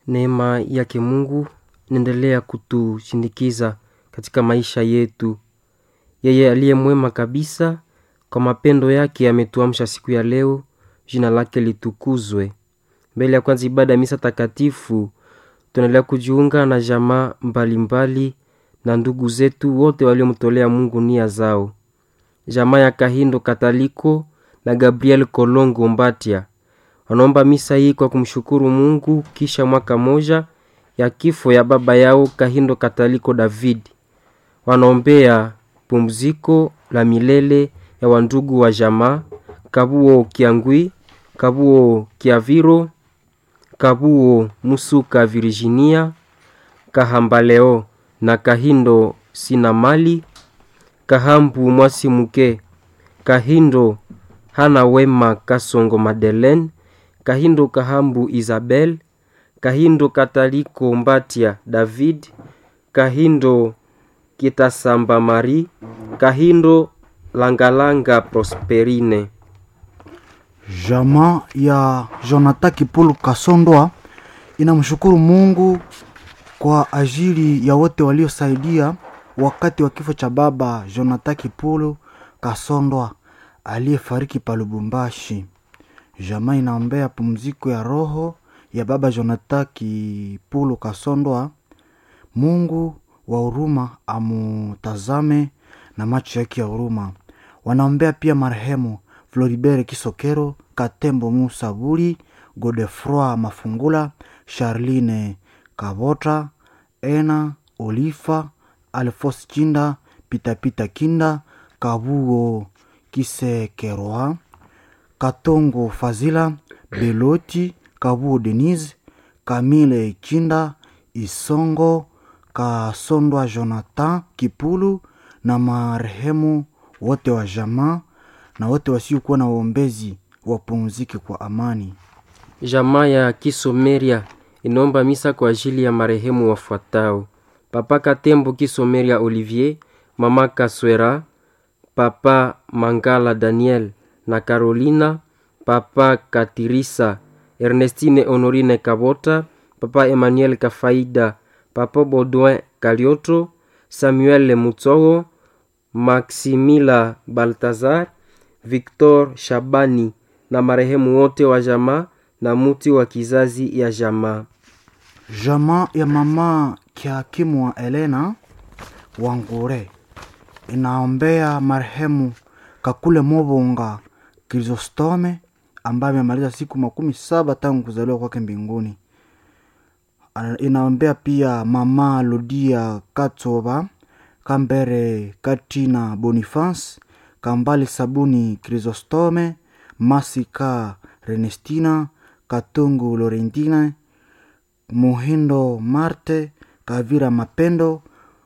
Neema yake Mungu inaendelea kutushindikiza katika maisha yetu. Yeye aliye mwema kabisa, kwa mapendo yake ametuamsha siku ya leo. Jina lake litukuzwe. Mbele ya kwanza ibada ya misa takatifu, tunaendelea kujiunga na jamaa mbalimbali na ndugu zetu wote waliomtolea Mungu nia zao. Jamaa ya Kahindo Kataliko na Gabriel Kolongo Mbatia wanaomba misa hii kwa kumshukuru Mungu kisha mwaka moja ya kifo ya baba yao Kahindo Kataliko David. Wanaombea pumziko la milele ya wandugu wa jamaa Kabuo Kiangwi, Kabuo Kiaviro, Kabuo Musuka Virginia, Kahambaleo na Kahindo Sinamali, Kahambu Mwasimuke, Kahindo Hana Wema Kasongo Madeleine, Kahindo Kahambu Isabel, Kahindo Kataliko Mbatia David, Kahindo Kitasamba Mari, Kahindo Langalanga Prosperine. Jamaa ya Jonathan Kipulu Kasondwa inamshukuru Mungu kwa ajili ya wote waliosaidia wakati wa kifo cha baba Jonathan Kipulu Kasondwa aliyefariki pa Lubumbashi. Jamaa inaombea pumziko ya roho ya baba Jonathan Kipulu Kasondwa. Mungu wa huruma amutazame na macho yake ya huruma. Wanaombea pia marehemu Floribert Kisokero, Katembo Musa Buri, Godefroi Mafungula, Charline Kabota, Ena Olifa, Alfos Chinda, Pitapita Kinda, Kabuo Kisekeroa, Katongo Fazila, Beloti, Kabuo Denise, Kamile Chinda, Isongo, Kasondwa Jonathan Kipulu na marehemu wote wa jamaa na wote wasiokuwa na waombezi wapumzike kwa amani. Jamaa ya Kisomeria inaomba misa kwa ajili ya marehemu wafuatao: Papa Katembo Kisomeria Olivier, Mama Kaswera, Papa Mangala Daniel na Carolina, Papa Katirisa, Ernestine Honorine Kabota, Papa Emmanuel Kafaida, Papa Baudouin Kalioto, Samuel Mutsogo, Maximila Baltazar, Victor Shabani na marehemu wote wa jamaa na muti wa kizazi ya jamaa. Jamaa ya mama kihakimu wa Elena Wangure inaombea marehemu Kakule Mobonga Krisostome ambaye amemaliza siku makumi saba tangu kuzaliwa kwake mbinguni. Inaombea pia mama Ludia Katsoba Kambere Katina Boniface Kambali Sabuni Krisostome Masika Renestina Katungu Lorentina Muhindo Marte Kavira Mapendo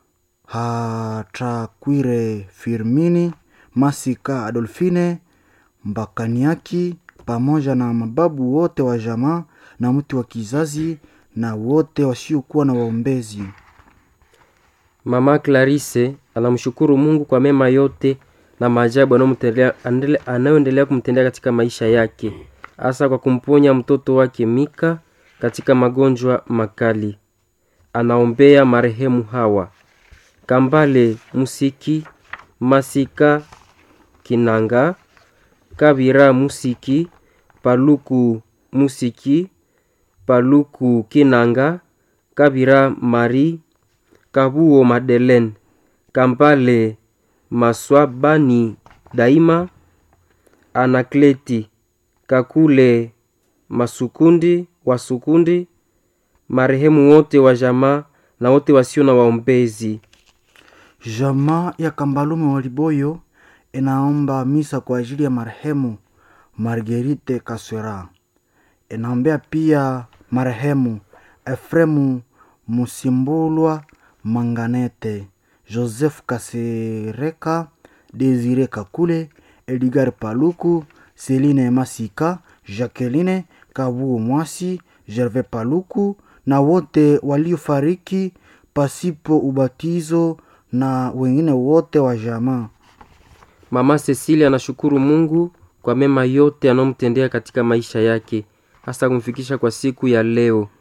Hatakwire Firmini Masika Adolfine Mbakaniaki pamoja na mababu wote wa jamaa na mtu wa kizazi na wote wasiokuwa na waombezi. Mama Clarisse anamshukuru Mungu kwa mema yote na maajabu anayoendelea kumtendea katika maisha yake, hasa kwa kumponya mtoto wake Mika katika magonjwa makali. Anaombea marehemu hawa: Kambale Musiki, Masika Kinanga, Kabira Musiki, Paluku Musiki, Paluku Kinanga, Kabira Mari, Kabuo Madeleine, Kambale Maswabani Daima, Anakleti Kakule Masukundi Wasukundi, marehemu wote wa jamaa na wote wasio na waombezi. Jamaa ya Kambalume Waliboyo inaomba misa kwa ajili ya marehemu Margerite Kaswera. Inaombea pia marehemu Efremu Musimbulwa Manganete, Joseph Kasereka, Desire Kakule, Edgar Paluku, Celine Masika, Jacqueline Kabuo Mwasi, Gervais Paluku na wote waliofariki pasipo ubatizo na wengine wote wa jamaa. Mama Cecilia anashukuru Mungu kwa mema yote anayomtendea katika maisha yake, hasa kumfikisha kwa siku ya leo.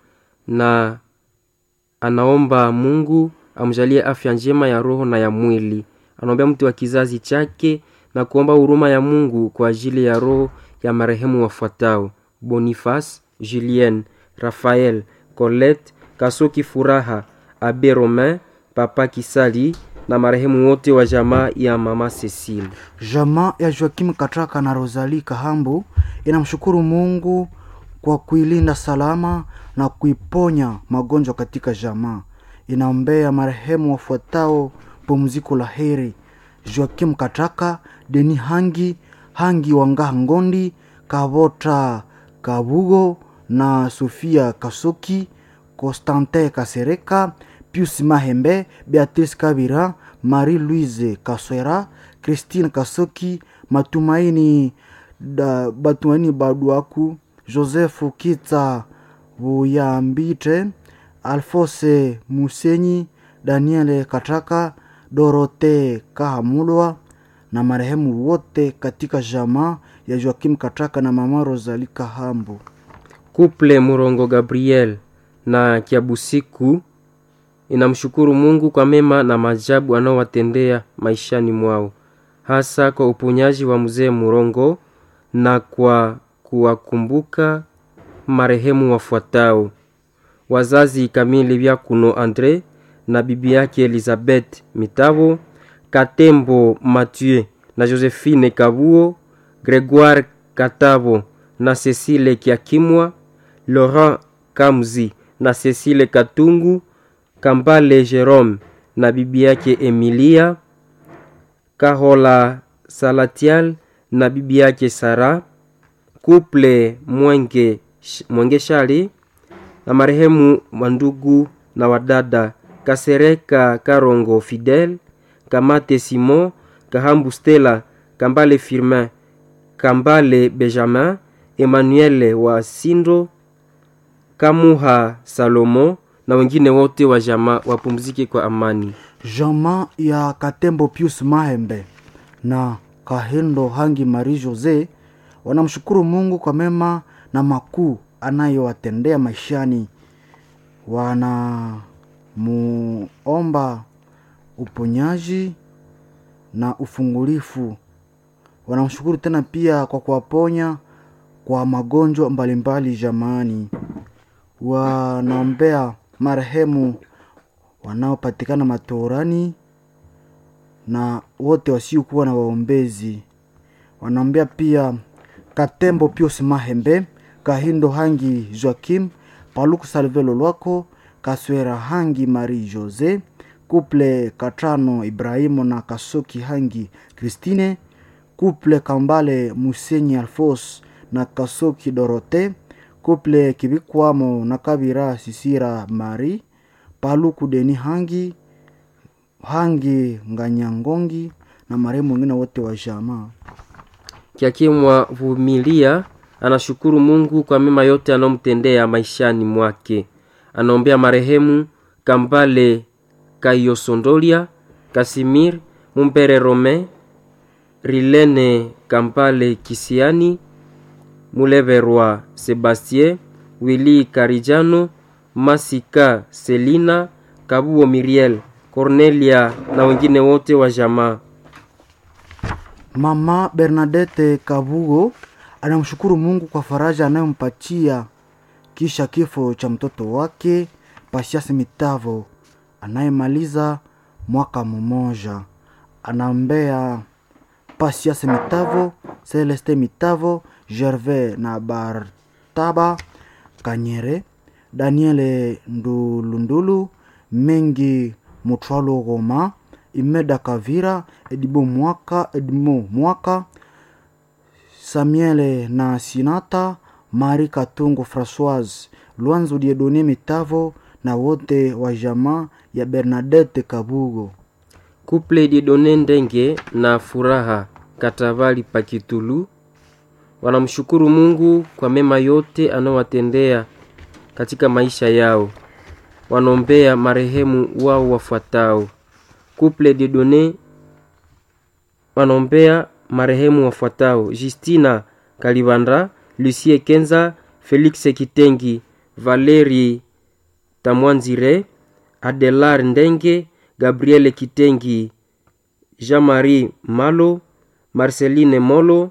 na anaomba Mungu amjalie afya njema ya roho na ya mwili. Anaombea mtu wa kizazi chake na kuomba huruma ya Mungu kwa ajili ya roho ya marehemu wafuatao: Boniface, Julien, Raphael, Colette, Kasoki Furaha, Abe Romain, Papa Kisali na marehemu wote wa jamaa ya mama Cecile. Jamaa ya Joakim Katraka na Rosalie Kahambu inamshukuru Mungu kwa kuilinda salama na kuiponya magonjwa katika jamaa. Inaombea marehemu wafuatao pumziko la heri: Joakim Katraka, Deni Hangi, Hangi Wangaha Ngondi, Kavota Kabugo na Sofia Kasoki, Constantin Kasereka, Pius Mahembe, Beatrice Kabira, Marie-Louise Kaswera, Christine Kasoki, Matumaini da, Batumaini Baduaku, Joseph Kitsa Buyambite, Alphonse Musenyi, Daniel Katraka, Dorote Kahamulwa na marehemu wote katika jamaa ya Joakim Katraka na mama Rosalie Kahambu. Kuple Murongo Gabriel na Kiabusiku inamshukuru Mungu kwa mema na maajabu anaowatendea maishani mwao, hasa kwa uponyaji wa mzee Murongo na kwa kuwakumbuka marehemu wafuatao: wazazi kamili vya Kuno Andre na bibi yake Elizabeth Mitavo, Katembo Mathieu na Josephine Kabuo, Gregoire Katabo na Cecile Kiakimwa, Laurent Kamzi na Cecile Katungu, Kambale Jerome na bibi yake Emilia, Kahola Salatial na bibi yake Sara, Kuple Mwenge, Mwenge Shali na marehemu wandugu na wadada Kasereka Karongo Fidel, Kamate Simon, Kahambu Stella, Kambale Firmin, Kambale Benjamin, Emmanuel wa Sindo, Kamuha Salomo na wengine wote wa jamaa wapumzike kwa amani. Jamaa ya Katembo Pius Mahembe na Kahendo Hangi Marie Jose wanamshukuru Mungu kwa mema na makuu anayowatendea maishani. Wanamuomba uponyaji na ufungulifu. Wanamshukuru tena pia kwa kuwaponya kwa magonjwa mbalimbali jamaani. Wanaombea marehemu wanaopatikana matorani na wote wasiokuwa na waombezi. Wanaombea pia Katembo Pius Mahembe, Kahindo Hangi Joakim, Paluku Salvelo Lwako, Kaswera Hangi Marie Jose, Kuple Katrano Ibrahimu na Kasoki Hangi Christine, Kuple Kambale Musenyi Alfos na Kasoki Dorote, Kuple Kibikwamo na Kabira Sisira Mari, Paluku Deni Hangi Hangi Nganyangongi na marehemu wengine wote wa jamaa. Kiakimwa Vumilia anashukuru Mungu kwa mema yote anayomtendea maishani mwake. Anaombea marehemu Kambale Kayosondolia, Kasimir Mumpere Rome, Rilene Kambale Kisiani, Muleverwa Sebastien, Willy Karijano, Masika Selina, Kabuo Miriel, Cornelia na wengine wote wa jamaa. Mama Bernadette Kabugo anamshukuru Mungu kwa faraja anayompatia kisha kifo cha mtoto wake Pasiasi Mitavo anayemaliza mwaka mmoja. Anaombea Pasiasi Mitavo, Celeste Mitavo, Gervais na Bartaba Kanyere, Daniele Ndulundulu, Mengi Mutwalo Goma, Imeda Kavira, Edibo Mwaka, Edmo Mwaka, Samuele na Sinata, Mari Katungo Françoise, Lwanzo Diedone Mitavo na wote wa jamaa ya Bernadette Kabugo. Kuple Didone Ndenge na Furaha Katavali Pakitulu wanamshukuru Mungu kwa mema yote anayowatendea katika maisha yao. Wanaombea marehemu wao wafuatao: Couple Dieudonne wanaombea marehemu wafuatao: Justina Kalibandra, Lucie Kenza, Felix Kitengi, Valeri Tamwanzire, Adelar Ndenge, Gabriele Kitengi, Jean-Marie Malo, Marceline Molo,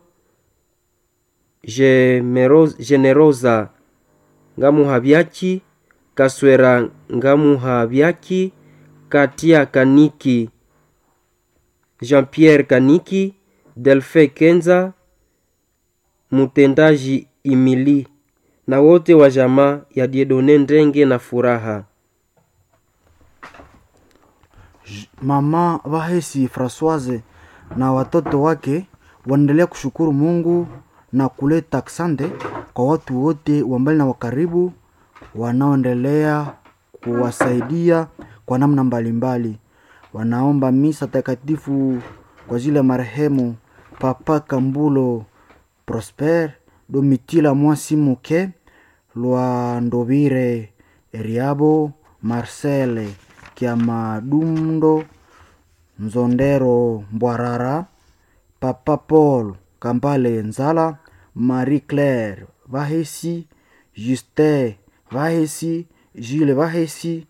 Gemeroz- Generosa Ngamuhabyaki, Kaswera Ngamuhabyaki, Katia Kaniki, Jean-Pierre Kaniki, Delfe Kenza, mtendaji Imili na wote wa jamaa ya Diedone Ndenge na Furaha. Mama Vahesi Francoise na watoto wake wanaendelea kushukuru Mungu na kuleta asante kwa watu wote wa mbali na wa karibu wanaoendelea kuwasaidia kwa namna mbalimbali. Wanaomba misa takatifu kwa ajili ya marehemu Papa Kambulo Prosper, Domitila Mwasi Muke, Lwandovire Eriabo, Marcel Kiamadundo, Nzondero Mbwarara, Papa Paul Kambale Nzala, Marie Claire Vahesi, Justin Vahesi, Gilles Vahesi,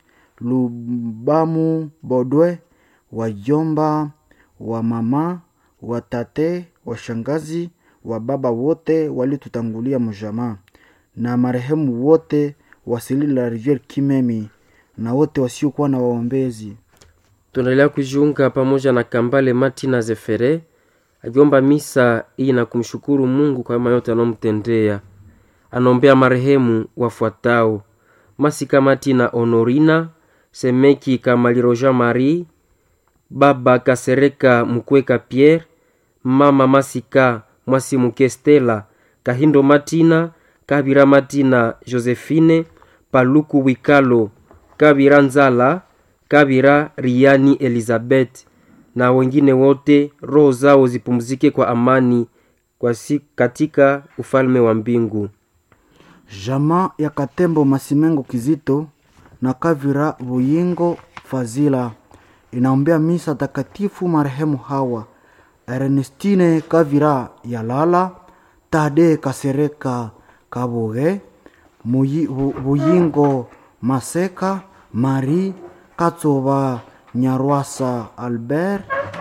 Lubamu Bodwe, wajomba wa mama, watate, washangazi, wa baba wote walitutangulia mjamaa na marehemu wote wasili la Riviere Kimemi na wote wasiokuwa na waombezi. Tunaendelea kujiunga pamoja na Kambale Martina Zefere akiomba misa hii na kumshukuru Mungu kwa mema yote anaomtendea. Anaombea marehemu wafuatao: Masika Martina Honorina, Semeki Kamaliro Jean Marie, Baba Kasereka Mukweka Pierre, Mama Masika Mwasimuke Stella, Kahindo Martina, Kabira Martina Josephine, Paluku Wikalo, Kabira Nzala, Kabira Riani Elizabeth na wengine wote, roho zao zipumzike kwa amani kwa si katika ufalme wa mbingu. Jamaa ya Katembo Masimengo Kizito na Kavira Buyingo Fazila inaombea misa takatifu marehemu hawa Ernestine Kavira Yalala, Tade Kasereka Kaboge, Muyi- Bu- Buyingo Maseka, Marie Katsoba Nyarwasa Albert,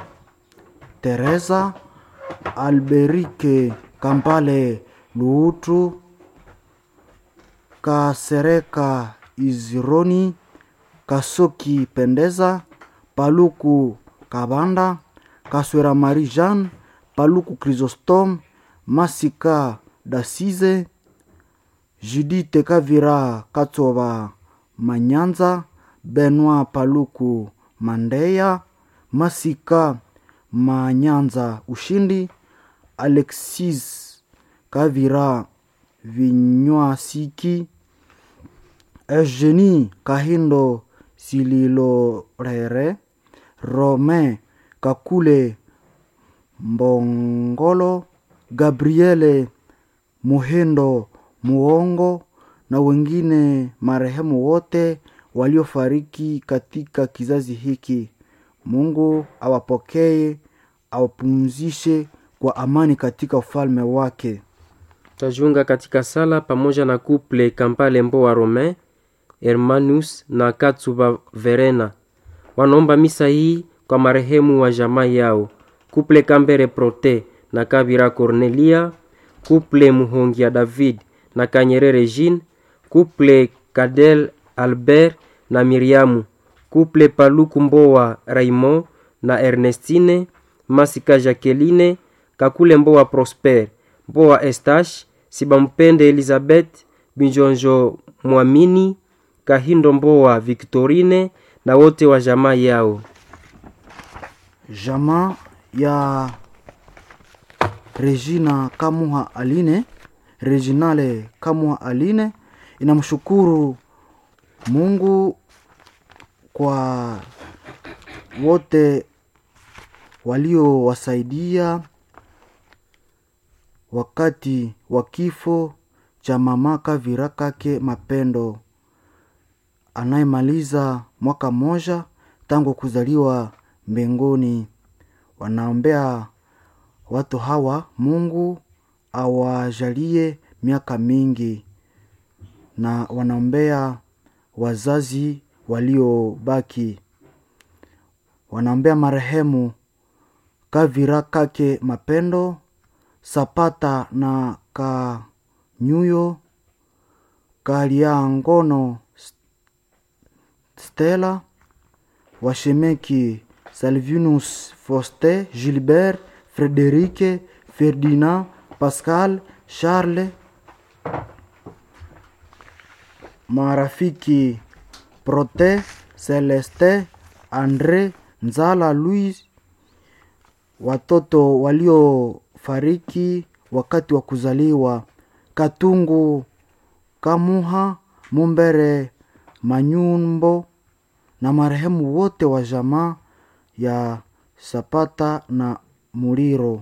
Teresa Alberike Kampale Luutu Kasereka Izironi Kasoki Pendeza Paluku Kabanda Kaswera Marie Jeanne Paluku Chrysostome Masika Dasize Judite Kavira Katsoba Manyanza Benoit Paluku Mandeya Masika Manyanza Ushindi Alexis Kavira Vinywasiki Eugenie Kahindo Sililorere Romain Kakule Mbongolo Gabriele Muhendo Muongo na wengine marehemu wote waliofariki katika kizazi hiki. Mungu awapokee, awapumzishe kwa amani katika ufalme wake. Tajiunga katika sala pamoja na kuple Kampale Mboa Romain, Hermanus na Katsuba Verena. Wanaomba misa hii kwa marehemu wa jamaa yao, kuple Kambere Prote na Kabira Cornelia, kuple Muhongia David na Kanyerere Jean, kuple Kadel Albert na Miriamu, kuple Paluku Mboa Raymond na Ernestine, Masika Jacqueline, Kakule Mboa Prosper, Mboa Estache, Sibampende Elizabeth, Binjonjo Mwamini, Kahindo Mboa Victorine na wote wa jamaa yao. Jamaa ya Regina Kamuha Aline, Reginale Kamuha Aline inamshukuru Mungu kwa wote waliowasaidia wakati wa kifo cha mama Kavira Kake Mapendo anayemaliza mwaka mmoja tangu kuzaliwa mbinguni. Wanaombea watu hawa, Mungu awajalie miaka mingi, na wanaombea wazazi waliobaki. Wanaombea marehemu Kavira Kake Mapendo, Sapata na Kanyuyo, Kaliangono Stella, Washemeki Salvinus Foste, Gilbert, Frederike, Ferdinand, Pascal, Charles, marafiki Prote, Celeste, Andre, Nzala, Louis, watoto waliofariki wakati wa kuzaliwa Katungu, Kamuha, Mumbere, Manyumbo na marehemu wote wa jamaa ya Sapata na Muliro.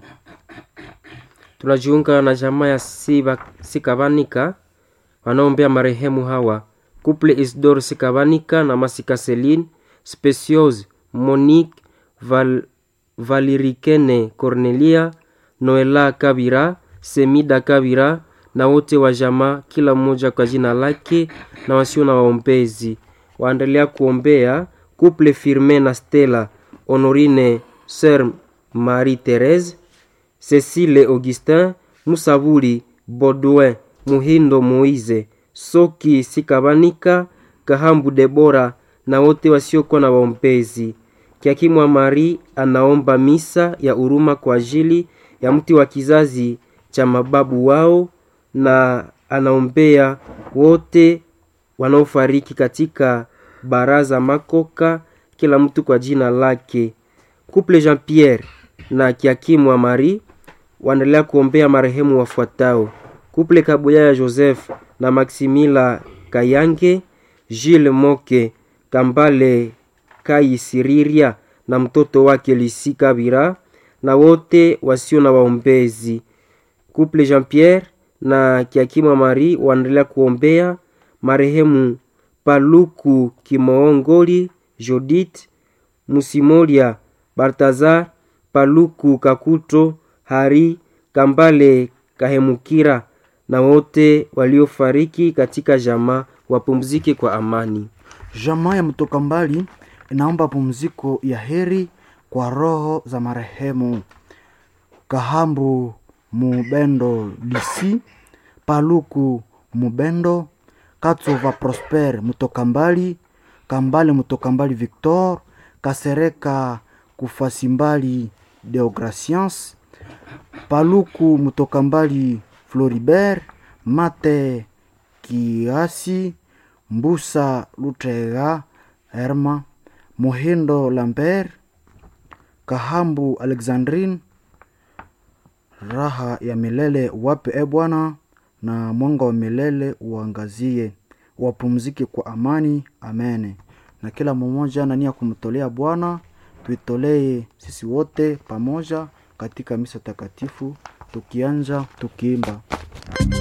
Tunajiunga na jamaa ya Siba, Sikabanika wanaombea marehemu hawa Couple Isidore Sikabanika na Masika Celine, Speciose Monique Val, Valirikene Cornelia, Noela Kabira, Semida Kabira na wote wa jamaa, kila mmoja kwa jina lake na wasio na waombezi. Waendelea kuombea Couple Firme na Stella Honorine Sœur Marie Therese Cecile Augustin Musabuli Baudouin Muhindo Moise Soki Sikabanika Kahambu Debora na wote wasiokuwa na waombezi. Kiakimwa Mari anaomba misa ya huruma kwa ajili ya mti wa kizazi cha mababu wao na anaombea wote wanaofariki katika baraza makoka, kila mtu kwa jina lake. Couple Jean Pierre na Kiakimwa Mari waendelea kuombea marehemu wafuatao: Couple Kabuya Joseph na Maximila Kayange, Gilles Moke Kambale Kaisiriria na mtoto wake Lisi Kabira na wote wasio na waombezi. Couple Jean Pierre na Kiakimwa Mari waendelea kuombea marehemu Paluku Kimoongoli, Judith Musimolia, Baltazar Paluku Kakuto, Hari Kambale Kahemukira na wote waliofariki katika jamaa wapumzike kwa amani. Jamaa ya mtoka mbali inaomba pumziko ya heri kwa roho za marehemu Kahambu Mubendo Lisi, Paluku Mubendo, Katsova Prosper Mutoka mbali, Kambale Mutoka mbali Victor, Kasereka Kufasimbali Deograciens, Paluku Mutoka mbali Floribert, Mate Kiasi, Mbusa Lutega Herma, Muhindo Lambert, Kahambu Alexandrine, raha ya milele wape e Bwana, na mwanga wa milele uangazie, wapumzike kwa amani. Amene. Na kila mmoja na nia kumtolea Bwana, tuitolee sisi wote pamoja katika misa takatifu, tukianja tukiimba